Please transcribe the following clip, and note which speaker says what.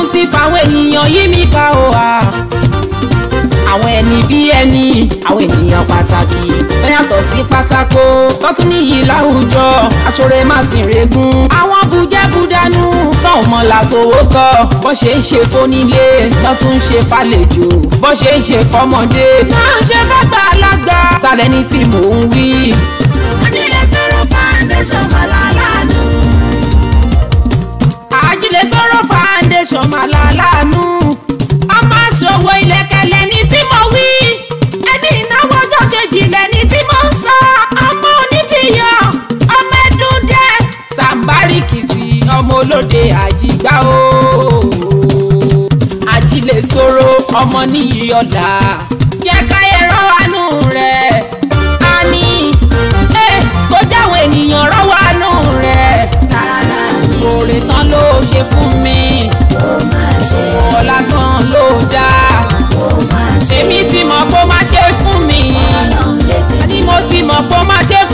Speaker 1: ti fàwọn ènìyàn yí mi ká o à àwọn ẹni bí ẹni àwọn ènìyàn pàtàkì tó yàtọ̀ sí pátákó tó tún níyì láwùjọ aṣọre má sì regún. àwọn bujẹ́budánú tán ò mọ̀ látòwó tọ́ bó ṣe ń ṣe fónílé lọ́ tún ń ṣe fàlejò bó ṣe ń ṣe fọmọdé náà ń ṣe fàgbà alágbà. sálẹ̀ ní tí mò ń wí.
Speaker 2: Ajílẹ̀ sọ̀rọ̀ foundation Màlálàánú.
Speaker 1: àjílẹ̀ sọ̀rọ̀ foundation Màlálàánú. ọmọ aṣòwò ìlẹ̀kẹ̀lẹ̀ ní tí mo wí. ẹni ìnáwó ọjọ́ kejì lẹ́ni tí mo ń sọ. ọmọ oníbíyọ̀ ọmọ ẹdún dẹ́. sàǹbáríkìtì ọmọ olóde àjìgbá o. àjílẹ̀ sọ̀rọ̀ ọmọ níyì ọ̀la. jẹ́ káyé rọ́wánú rẹ̀. a ní ẹ kó jáwọn ènìyàn rọ́wánú rẹ̀.
Speaker 2: Tààrà ni
Speaker 1: òrè tán ló ṣe fún mi.
Speaker 2: ó máa ṣe.
Speaker 1: ọ̀la tán ló dáa.
Speaker 2: Ó máa ṣe.
Speaker 1: èmi ti mọ̀ pé ó máa ṣe fún mi.
Speaker 2: Ọlọ́run létí.
Speaker 1: ni mo ti mọ̀ pé ó máa ṣe